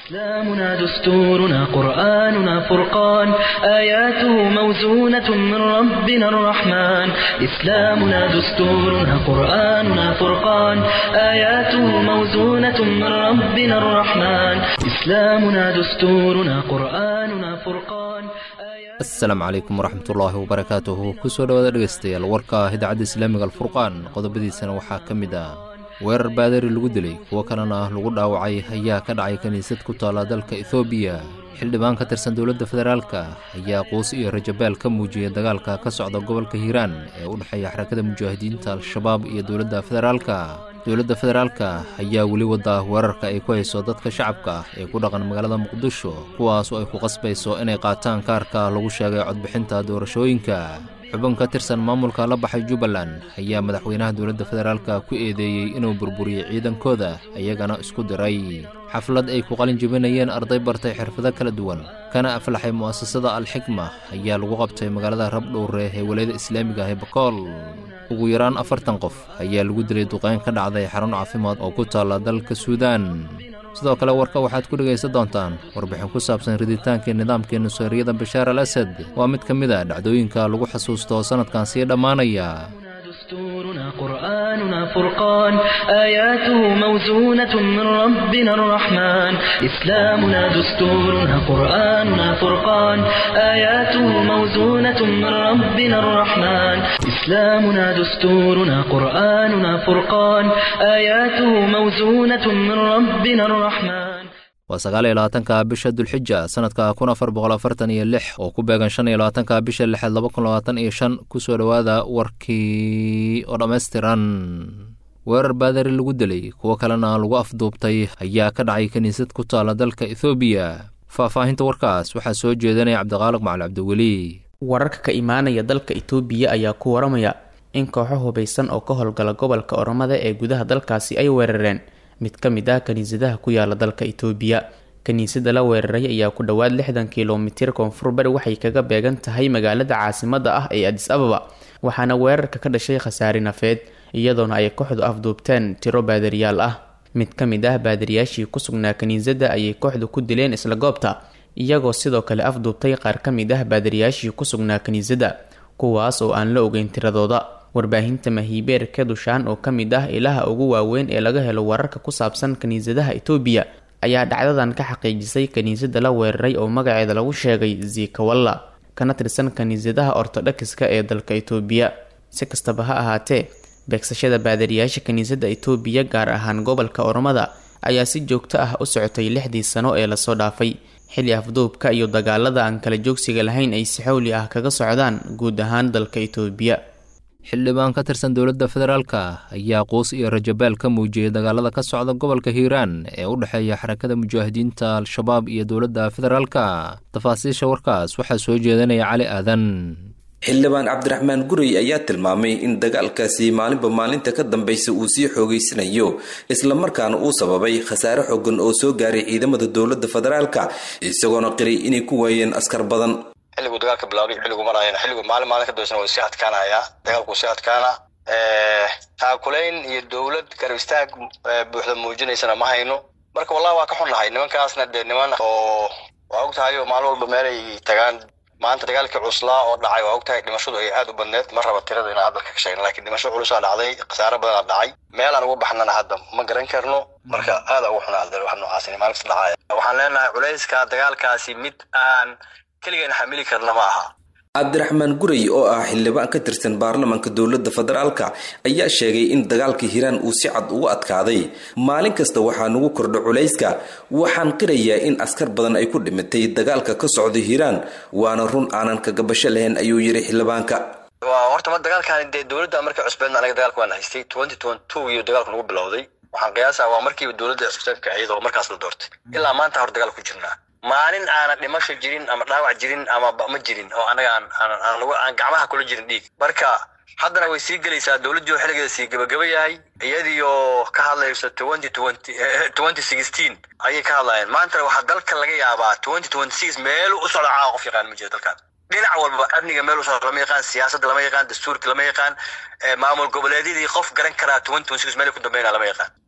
إسلامنا دستورنا قرآننا فرقان آياته موزونة من ربنا الرحمن إسلامنا دستورنا قرآننا فرقان آياته موزونة من ربنا الرحمن إسلامنا دستورنا قرآننا فرقان آياته asalaamu calaykum waraxmatullaahi wabarakaatuhu kusoo dhowaada dhegaystayaal warka idaacadda islaamiga alfurqaan qodobadiisana waxaa ka mid ah weerar baadari lagu dilay kuwo kalena lagu dhaawacay ayaa ka dhacay kiniisad ku taalla dalka ethoobiya xildhibaan ka tirsan dowladda federaalka ayaa quus iyo rajabaal ka muujiyay dagaalka ka socda gobolka hiiraan ee u dhexeeya xarakada mujaahidiinta al-shabaab iyo dowladda federaalka dowladda federaalka ayaa weli wada weerarka ay ku hayso dadka shacabka ah ee ku dhaqan magaalada muqdisho kuwaas oo ay ku qasbayso inay qaataan kaarka lagu sheegay codbixinta doorashooyinka xubin ka tirsan maamulka la baxay jubbaland ayaa madaxweynaha dowladda federaalka ku eedeeyey inuu burburiyey ciidankooda iyagana isku diray xaflad ay ku qalin jebinayeen arday bartay xirfado kala duwan kana aflaxay mu'asasada alxikma ayaa lagu qabtay magaalada rabdhowre ee walayada islaamiga ah ee bakool ugu yaraan afartan qof ayaa lagu dilay duqeyn ka dhacday xarun caafimaad oo ku taalla dalka suudaan sidoo kale warka waxaad ku dhegaysan doontaan warbixin ku saabsan riditaankii nidaamkii nuseeriyada bashaar al asad waa mid ka mid a dhacdooyinka lagu xasuusto sannadkan sii dhammaanaya دستورنا قرآننا فرقان آياته موزونة من ربنا الرحمن إسلامنا دستورنا قرآننا فرقان آياته موزونة من ربنا الرحمن إسلامنا دستورنا قرآننا فرقان آياته موزونة من ربنا الرحمن waa sagaal iyo labaatanka bisha dulxija sannadka kun afar boqol afartan iyo lix oo ku beegan shan iyo labaatanka bisha lixaad laba kun labaatan iyo shan kusoo dhowaada warkii oo dhammaystiran weerar baadari lagu dilay kuwo kalena lagu afduubtay ayaa ka dhacay kiniisad ku taalla dalka ethoobiya faahfaahinta warkaas waxaa soo jeedanaya cabdiqaaliq macali cabdiweli wararka ka imaanaya dalka itoobiya ayaa ku waramaya in kooxo hubaysan oo ka howlgala gobolka oromada ee gudaha dalkaasi ay weerareen mid ka mid ah kiniisadaha ku yaala dalka itoobiya kiniisada la weeraray ayaa ku dhowaad lixdan kilomitir koonfur bari waxay kaga beegan tahay magaalada caasimada ah ee adis ababa waxaana weerarka ka dhashay khasaari nafeed iyadoona ay kooxdu afduubteen tiro baadariyaal ah mid ka mid ah baadariyaashii ku sugnaa kiniisada ayay kooxdu ku dileen isla goobta iyagoo sidoo kale afduubtay qaar ka mid ah baadariyaashii ku sugnaa kiniisada kuwaas oo aan la ogeyn tiradooda warbaahinta mahiibeer kedushaan oo ka mid ah ilaha ugu waaweyn ee laga helo wararka ku saabsan kiniisadaha itoobiya ayaa dhacdadan ka xaqiijisay kiniisada la weeraray oo magaceeda lagu sheegay zikawalla kana tirsan kiniisadaha ortodhokiska ee dalka itoobiya si kastaba ha ahaatee beegsashada baadariyaasha kiniisada itoobiya gaar ahaan gobolka oromada ayaa si joogto ah u socotay lixdii sano ee lasoo dhaafay xilli afduubka iyo dagaalada aan kala joogsiga lahayn ay si xowli ah kaga socdaan guud ahaan dalka itoobiya xildhibaan ka tirsan dowladda federaalka ayaa quus iyo rajabaal ka muujiyey dagaalada ka socda gobolka hiiraan ee u dhexeeya xarakada mujaahidiinta al-shabaab iyo dowladda federaalka tafaasiisha warkaas waxaa soo jeedanaya cali aadan xildhibaan cabdiraxmaan gurey ayaa tilmaamay in dagaalkaasi maalinba maalinta ka dambaysa uu sii xoogeysanayo islamarkaana uu sababay khasaare xooggan oo soo gaaray ciidamada dowladda federaalka isagoona qiray inay ku waayeen askar badan xilliguu dagaalka bilaabay xilligu marayana xilligu maalin maalin ka dambaysan waa sii adkaanaya dagaalku sii adkaana taakulayn iyo dowlad garab istaag buuxda muujinaysana ma hayno marka wallahi waa ka xunnahay nimankaasna dee niman oo waa og tahay oo maalin walba meelay tagaan maanta dagaalkii cuslaa oo dhacay waa og tahay dhimashadu ay aad u badneed ma raba tirada inaan hadalka ka sheegna lakiin dhimasho culusaa dhacday khasaare badanaa dhacay meelaan ugu baxnana hadda ma garan karno marka aada ugu xunaa wax noocaas maalin kasta dhacaya waxaan leenahay culayska dagaalkaasi mid aan keligan xamili karna ma aha cabdiraxmaan gurey oo ah xildhibaan ka tirsan baarlamaanka dowladda federaalka ayaa sheegay in dagaalka hiiraan uu si cad ugu adkaaday maalin kasta waxaa nagu kordha culayska waxaan qirayaa in askar badan ay ku dhimatay dagaalka ka socda hiiraan waana run aanan kagabasho lahayn ayuu yidhi xildhibaanka waa horta ma dagaalkan dee dowladda markay cusbeedna anaga dagaalka waan haystay twenty twenty two iyo dagaalku nagu bilowday waxaan qiyaasaa waa markiiba dowladda cusbeedka ahayd oo markaas la doortay ilaa maanta hor dagaal ku jirnaa maalin aanan dhimasho jirin ama dhaawac jirin ama ma jirin oo anaga aan gacmaha kula jirin dhiig marka haddana way sii gelaysaa dowladdii oo xilligeeda sii gabagaba yahay iyadiioo ka hadlayso twenty twenty twenty sixteen ayay ka hadlayeen maantana waxaa dalka laga yaabaa twenty twenty six meelu u socda caawa qof yaqaan ma jiro dalkan dhinac walba amniga meel u socda lama yaqaan siyaasadda lama yaqaan dastuurka lama yaqaan maamul goboleedyadii qof garan karaa twenty twenty six meel ku dambeynaa lama yaqaan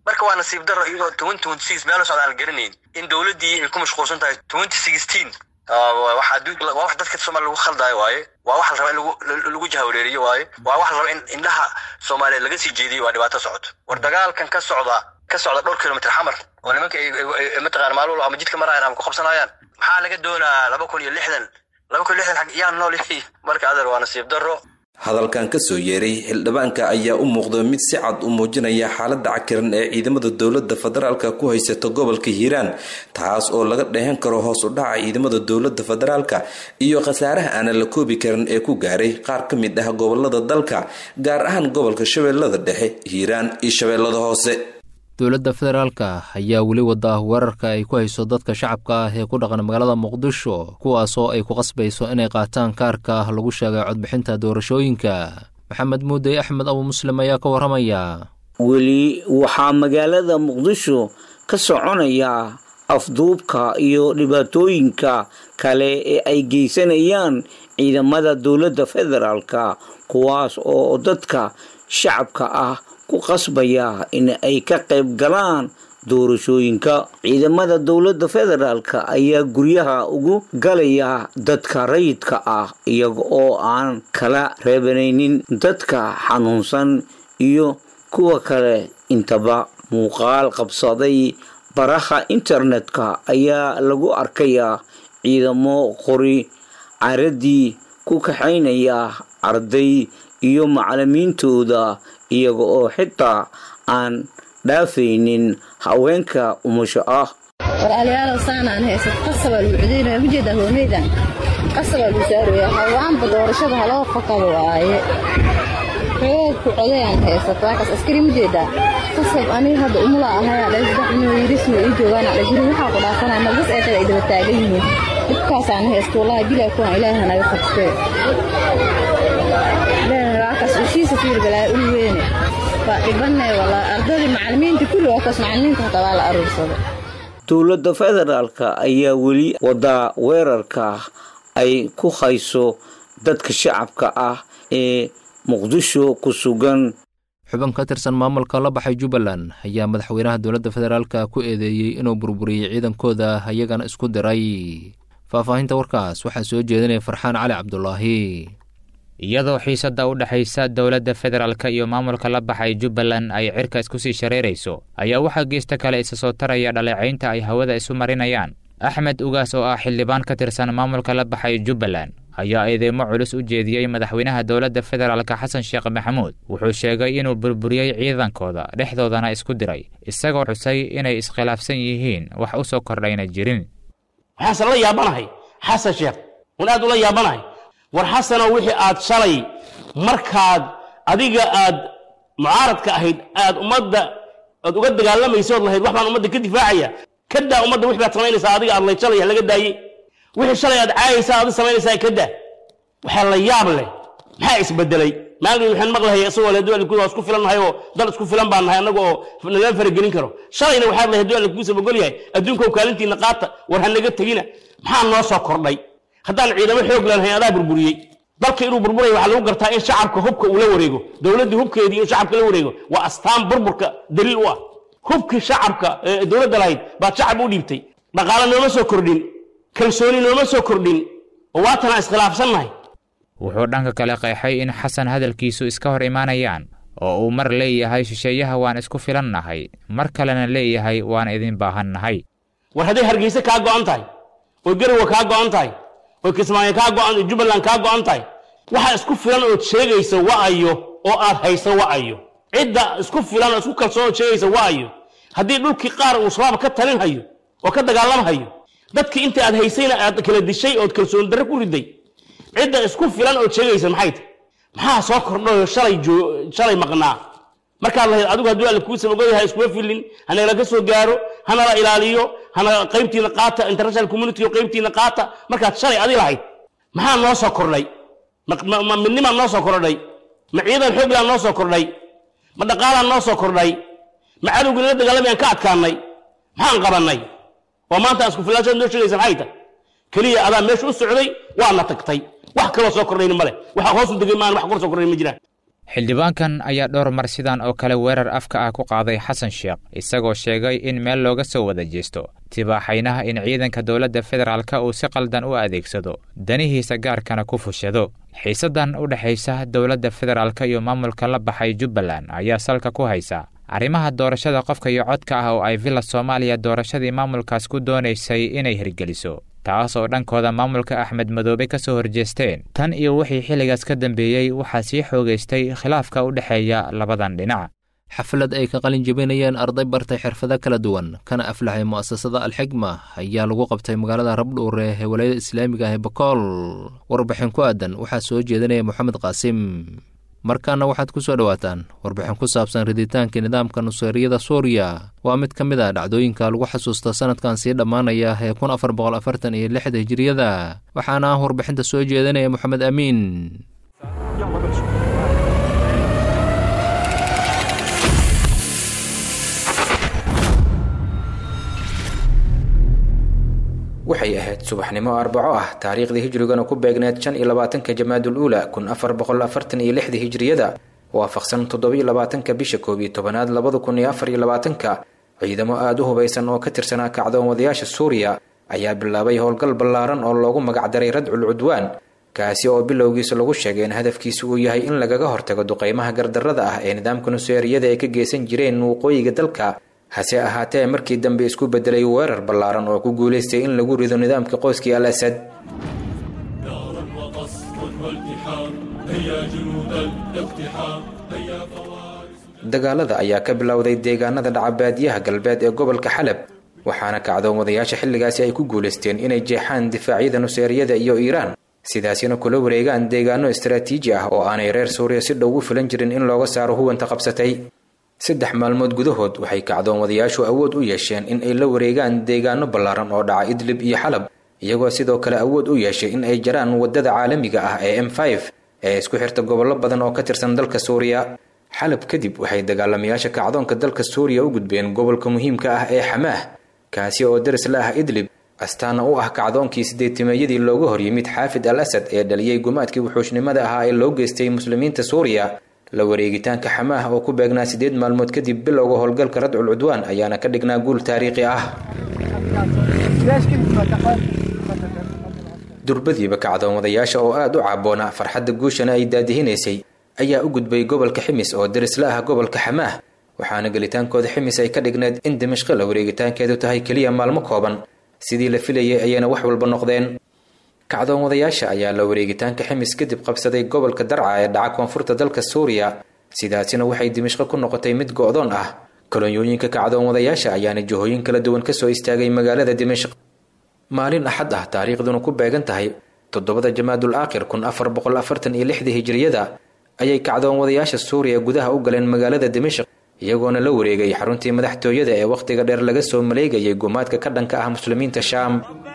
marka waa nasiib daro iyagoo twenty twenty six meel socda aan garanayn in dowladdii ay ku mashquulsan tahay twenty sixteen waxa adduunka waa wax dadka soomaaliya lagu khaldaayo waaye waa wax la raba in lagu lagu jahawareeriyo waaye waa wax la raba in indhaha soomaaliyeed laga sii jeediyo waa dhibaato socoto war dagaalkan ka socda ka socda dhowr kilomitr xamar oo nimanka mataqana maalin walba ama jidka marayaan ama ku qabsanayaan maxaa laga doonaa laba kun iyo lixdan laba kun iyo lixdan xag yaa nool marka adeer waa nasiib daro hadalkan ka soo yeeray xildhibaanka ayaa u muuqda mid si cad u muujinaya xaaladda cakiran ee ciidamada dowladda federaalka ku haysata gobolka hiiraan taas oo laga dheehan karo hoos u dhaca ciidamada dowladda federaalka iyo khasaaraha aanan la koobi karin ee ku gaaray qaar ka mid ah gobolada dalka gaar ahaan gobolka shabeellada dhexe hiiraan iyo shabeellada hoose dowladda federaalka ayaa weli wada weerarka ay ku hayso dadka shacabka ah ee ku dhaqan magaalada muqdisho kuwaasoo ay ku qasbayso inay qaataan kaarka lagu sheegay codbixinta doorashooyinka maxamed muudey axmed abu muslim ayaa ka warramaya weli waxaa magaalada muqdisho ka soconaya afduubka iyo dhibaatooyinka kale ee ay geysanayaan ciidamada dowladda federaalka kuwaas oo dadka shacabka ah ku qasbaya in ay ka qayb galaan doorashooyinka ciidamada dowladda federaalka ayaa guryaha ugu galaya dadka rayidka ah iyaga oo aan kala reebanaynin dadka xanuunsan iyo kuwa kale intaba muuqaal qabsaday baraha internetka ayaa lagu arkayaa ciidamo qori caradii ku kaxaynaya arday iyo macalimiintooda iyaga oo xitaa aan dhaafaynin haweenka umusho ah walaalayaalow saanaan haysa qasabaa lagu cudaynaya ujeeda hooneydan qasabaa lagu saaraya hawaanba doorashada haloo fakado waaye xoog ku codayaan haysato waakaas askari mujeeda qasab aniga hadda umula ahayaa dha saddex inuu yirisma ii joogaana dha guri waxaa ku dhaafanaya malbas ee kale ay daba taagan yihiin dhibkaasaan haysto wallahi bilaa kuwan ilaahi hanaga qabtee waakaas ushiisa fiir balaa ul weyne waa dhibanay walaa ardadii macalimiinta kulli waakaas macalimiinta hataa waa la aruursaday dowladda federaalka ayaa weli wadaa weerarka ay ku hayso dadka shacabka ah ee muqdisho ku sugan xubin ka tirsan maamulka la baxay jubbaland ayaa madaxweynaha dowladda federaalka ku eedeeyey inuu burburiyey ciidankooda ayagana isku diray faahfaahinta warkaas waxaa soo jeedinaya farxaan cali cabdulaahi iyadoo xiisadda u dhexaysa dowladda federaalka iyo maamulka la baxay jubbaland ay cirka isku sii shareerayso ayaa waxaa geesta kale isa soo taraya dhaleecaynta ay hawada isu marinayaan axmed ugaas oo ah xildhibaan ka tirsan maamulka la baxay jubbaland ayaa eedeymo culus u jeediyey madaxweynaha dowladda federaalka xasan sheekh maxamuud wuxuu sheegay inuu burburiyey ciidankooda dhexdoodana isku diray isagoo xusay inay iskhilaafsan yihiin wax u soo kordhayna jirin waxaanse la yaabanahay xasan sheekh wan aad ula yaabanahay war xasanow wixii aad shalay markaad adiga aad mucaaradka ahayd aad ummadda aad uga dagaalamaysood lahayd wax baan ummadda ka difaacaya ka daa ummadda wix baad samaynaysaa adiga aad layd shalay laga daayey wixii shalay aad caayaysaa aad samaynaysaa ka daa waxaa la yaab leh maxaa isbedelay maalin waxaan maqlahay isagoo le dual waa isku filan nahay oo dal isku filan baan nahay annaga oo nala faragelin karo shalayna waxaad lahayd dual kugu sabagol yahay adduunkow kaalintiina qaata war ha naga tegina maxaa noo soo kordhay haddaan ciidamo xoog lanahay adaa burburiyey dalka inuu burburay waxaa lagu gartaa in shacabka hubka uu la wareego dowladdii hubkeedii inuu shacabka la wareego waa astaan burburka daliil u ah hubkii shacabka ee dowladda lahayd baad shacab u dhiibtay dhaqaale nooma soo kordhin kalsooni nooma soo kordhin oo waatana iskhilaafsannahay wuxuu dhanka kale qeexay in xasan hadalkiisu iska hor imaanayaan oo uu mar leeyahay shisheeyaha waan isku filannahay mar kalena leeyahay waan idin baahannahay war hadday hargeyse kaa go'an tahay oo garowa kaa go'an tahay oo kismaayo kaa go'an jubbaland kaa go'an tahay waxa isku filan ood sheegaysa wa'ayo oo aad hayso wa'ayo cidda isku filan oo isku kalsoon ood sheegaysa wa'ayo haddii dhulkii qaar uu shabaab ka talin hayo oo ka dagaalamhayo dadkii inta aad haysayna aad kala dishay ood kalsooni darre ku riday cidda isku filan ood sheegaysa maxay tahy maxaa soo kordhayo shalay shalay maqnaa markaad lahayd adigu hadduu alle kuu sabagoyahay iskuma filin hanala ka soo gaaro hanala ilaaliyo hana qaybtiina qaata international community oo qaybtiina qaata markaad shalay adi lahayd maxaa noo soo kordhay ma midnimaa noo soo kordhay ma ciidan xooglaan noo soo kordhay ma dhaqaalaan noo soo kordhay ma cadowgii nala dagaalamayaan ka adkaanay maxaan qabannay oo maanta aan isku filaanshaad noo sheegaysa maxay tahy keliya adaa meesha u socday waana tagtay wax kaloo soo kordhayna male waxa hoosu degay maan wax kor soo kordhay ma jiraan xildhibaankan ayaa dhowr mar sidan oo kale weerar afka ah ku qaaday xasan sheekh isagoo sheegay in meel looga soo wada jeesto tibaaxaynaha in ciidanka dowladda federaalka uu si qaldan u adeegsado danihiisa gaarkana ku fushado xiisadan u dhexaysa dowladda federaalka iyo maamulka la baxay jubbaland ayaa salka ku haysa arrimaha doorashada qofka iyo codka ah oo ay villa soomaaliya doorashadii maamulkaas ku doonaysay inay hirgeliso taas oo dhankooda maamulka axmed madoobe ka soo horjeesteen tan iyo wixii xilligaas ka dambeeyey waxaa sii xoogaystay khilaafka u dhexeeya labadan dhinac xaflad ay ka qalin jebinayeen arday bartay xirfado kala duwan kana aflaxay mu'asasada alxigma ayaa lagu qabtay magaalada rabdhuure ee walayada islaamiga ah ee bakool warbixin ku aadan waxaa soo jeedinaya moxamed qaasim markaana waxaad ku soo dhowaataan warbixin ku saabsan riditaanka nidaamka nuseeriyada suuriya waa mid ka mid a dhacdooyinka lagu xasuusta sanadkan sii dhammaanaya ee kun afar boqol afartan iyo lixda hijiriyada waxaana ah warbixinta soo jeedinaya moxamed amiin waxay ahayd subaxnimo arbaco ah taariikhdii hijrigana ku beegneed shan iyo labaatanka jamaadul uula kun afar boqol afartan iyo lixda hijriyada waafaqsan toddobiyo labaatanka bisha koob iyo tobanaad labada kun iyo afar iyo labaatanka ciidamo aada u hubaysan oo ka tirsanaa kacdoonwadayaasha suuriya ayaa bilaabay howlgal ballaaran oo loogu magacdaray radcul cudwaan kaasi oo bilowgiisa lagu sheegay in hadafkiisa uu yahay in lagaga hortago duqeymaha gardarrada ah ee nidaamka nuseeriyada ay ka geysan jireen waqooyiga dalka hase ahaatee markii dambe isku bedelay weerar ballaaran oo ku guulaystay in lagu rido nidaamka qoyskii al asad dagaalada ayaa ka bilowday deegaanada dhacabaadiyaha galbeed ee gobolka xalab waxaana kacdoomadayaasha xilligaasi ay ku guulaysteen inay jeexaan difaacyada nuseeriyada iyo iiraan sidaasina kula wareegaan deegaano istaraatiiji ah oo aanay reer suuriya si dhow u filan jirin in looga saaro huwanta qabsatay saddex maalmood gudahood waxay kacdoomadayaashu awood u yeesheen in ay la wareegaan deegaano ballaaran oo dhaca idlib iyo xalab iyagoo sidoo kale awood u yeeshay in ay jaraan waddada caalamiga ah ee m ee isku xirta gobollo badan oo ka tirsan dalka suuriya xalab kadib waxay dagaalamayaasha kacdoonka dalka suuriya u gudbeen gobolka muhiimka ah ee xamaah kaasi oo daris la ah idlib astaana u ah kacdoonkii sideetimeeyadii looga horyimid xaafid al asad ee dhaliyey gumaadkii wuxuushnimada ahaa ee loo geystay muslimiinta suuriya la wareegitaanka xamaah oo ku beegnaa siddeed maalmood kadib bilowga howlgalka radcul cudwaan ayaana ka dhignaa guul taariikhi ah durbadiiba kacdoomadayaasha oo aada u caaboona farxadda guushana ay daadihinaysay ayaa u gudbay gobolka ximis oo daris la ah gobolka xamaah waxaana gelitaankooda ximis ay ka dhigneed in dimashqo la wareegitaankeedu tahay keliya maalmo kooban sidii la filayay ayayna wax walba noqdeen kacdoomadayaasha ayaa la wareegitaanka ximis kadib qabsaday gobolka darca ee dhaca koonfurta dalka suuriya sidaasina waxay dimashqo ku noqotay mid go-doon ah kolonyooyinka kacdoomadayaasha ayaana jihooyin kala duwan kasoo istaagay magaalada dimashq maalin axad ah taariikhduna ku beegan tahay toddobada jamaadul aakhir kun afar boqol afartan iyo lixdii hijriyada ayay kacdoomadayaasha suuriya gudaha u galeen magaalada dimashq iyagoona la wareegay xaruntii madaxtooyada ee wakhtiga dheer laga soo maleegayay gumaadka ka dhanka ah muslimiinta shaam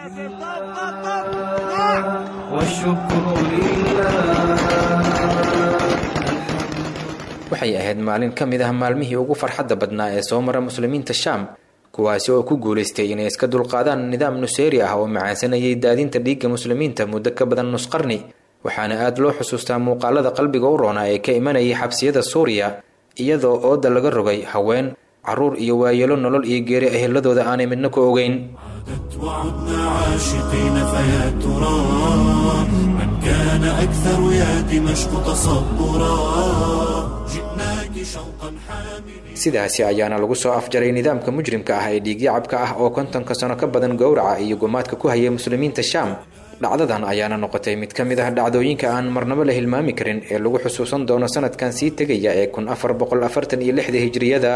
waxay ahayd maalin ka mid ah maalmihii ugu farxadda badnaa ee soo mara muslimiinta shaam kuwaasi oo ku guulaystay inay iska dulqaadaan nidaam nuseeri ah oo macaansanayay daadinta dhiigga muslimiinta muddo ka badan nus qarni waxaana aada loo xusuustaa muuqaalada qalbiga u roona ee ka imanayay xabsiyada suuriya iyadoo ooda laga rogay haween caruur iyo waayeelo nolol iyo geeri eheladooda aanay midna ku ogeyn وعدنا عاشقين فيا ترى من كان أكثر يا دمشق تصبرا جئناك شوقا حاملين sidaasi ayaana lagu soo afjaray nidaamka mujrimka ah ee dhiigyacabka ah oo kontonka sano ka badan gowraca iyo gumaadka ku hayay muslimiinta shaam dhacdadan ayaana noqotay mid ka mid ah dhacdooyinka aan marnabo la hilmaami karin ee lagu xusuusan doono sanadkan sii tegaya ee kun afar boqol afartan iyo lixda hijriyada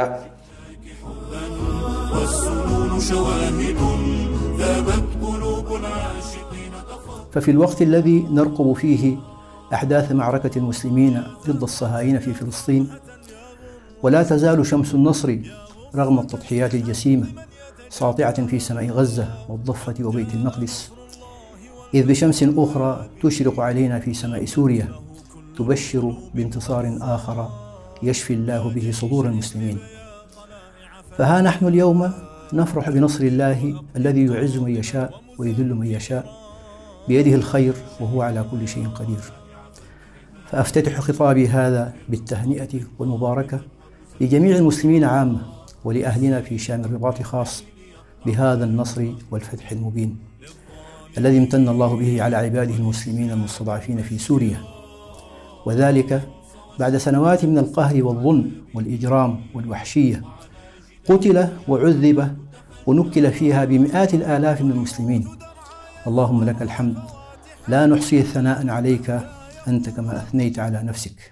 والسنون شواهد ذابت قلوب العاشقين ففي الوقت الذي نرقب فيه أحداث معركة المسلمين ضد الصهاينة في فلسطين ولا تزال شمس النصر رغم التضحيات الجسيمة ساطعة في سماء غزة والضفة وبيت المقدس إذ بشمس أخرى تشرق علينا في سماء سوريا تبشر بانتصار آخر يشفي الله به صدور المسلمين فها نحن اليوم نفرح بنصر الله الذي يعز من يشاء ويذل من يشاء بيده الخير وهو على كل شيء قدير فأفتتح خطابي هذا بالتهنئة والمباركة لجميع المسلمين عامة ولأهلنا في شام الرباط خاص بهذا النصر والفتح المبين الذي امتن الله به على عباده المسلمين المستضعفين في سوريا وذلك بعد سنوات من القهر والظلم والإجرام والوحشية قتل وعذب ونكل فيها بمئات الآلاف من المسلمين اللهم لك الحمد لا نحصي ثناء عليك أنت كما أثنيت على نفسك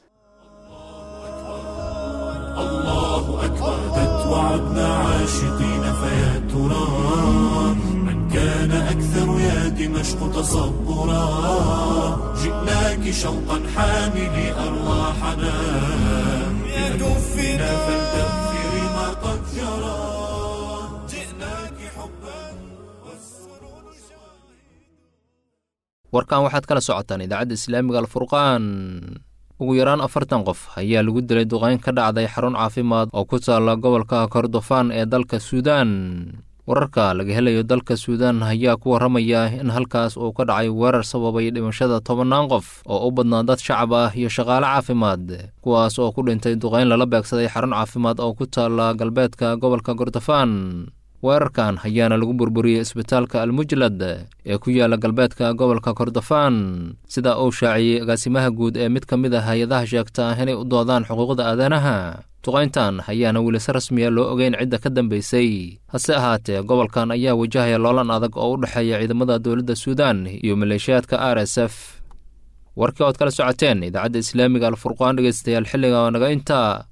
الله أكبر وعدنا عاشقين فيا ترى من كان أكثر يا دمشق تصبرا جئناك شوقا حاملي أرواحنا بدفنا فلتغفري ما قد جرى جئناك حبا warkan waxaad kala socotaan idaacadda islaamiga alfurqaan ugu yaraan afartan qof ayaa lagu dilay duqayn ka dhacday xarun caafimaad oo ku taalla gobolka kordofaan ee dalka suudaan wararka laga helayo dalka suudaan ayaa ku warramaya in halkaas uu ka dhacay weerar sababay dhimashada tobannaan qof oo u badnaa dad shacab ah iyo shaqaale caafimaad kuwaas oo ku dhintay duqayn lala beegsaday xarun caafimaad oo ku taalla galbeedka gobolka kordofaan weerarkan ayaana lagu burburiyey isbitaalka almujlad ee ku yaala galbeedka gobolka kordofaan sida uu shaaciyey agaasimaha guud ee mid ka mid a hay-adaha sheegta inay u doodaan xuquuqda aadanaha duqayntan ayaana weli si rasmiya loo ogeyn cidda ka dambaysay hase ahaatee gobolkan ayaa wajahaya loolan adag oo u dhexeeya ciidamada dowladda suudaan iyo maleeshiyaadka r s f warkii ood kala socoteen idaacadda islaamiga alfurqaan dhegeystayaal xilliga naga intaa